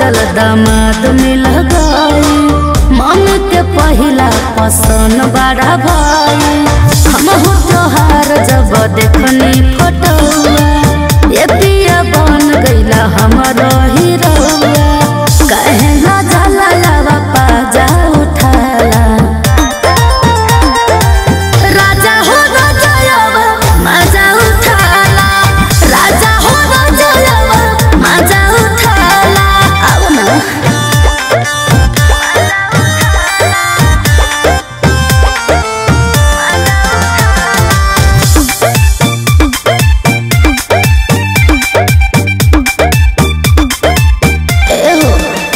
जोड़ल दामाद मिल गई मन के पहिला पसंद बड़ा भाई हम हो तोहार जब देखनी फोटोआ ये पिया बन गईला हमरो हीरोआ कहे ना जाला लावा पाजा उठाला राजा हो राजावा मजा उठाला राजा हो राजावा मजा उठाला अब ना एहो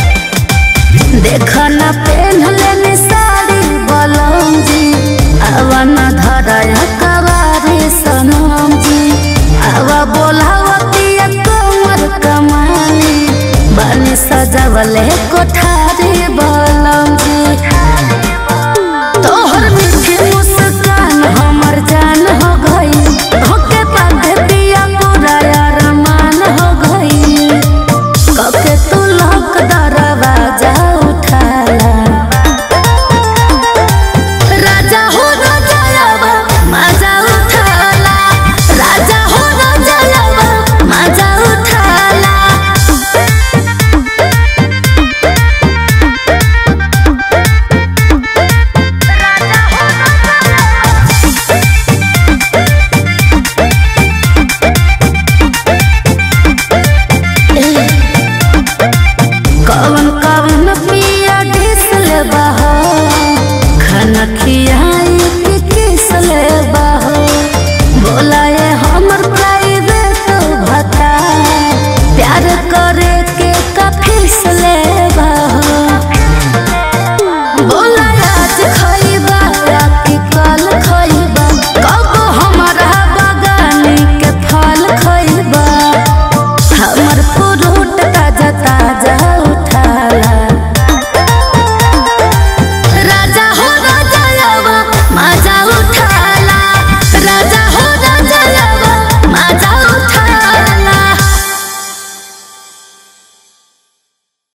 देखा ना पेन लेने साड़ी बलम जी आवा ना धराया कवारी सनम जी आवा बोलावती कमर कमानी बने सजावले कोठा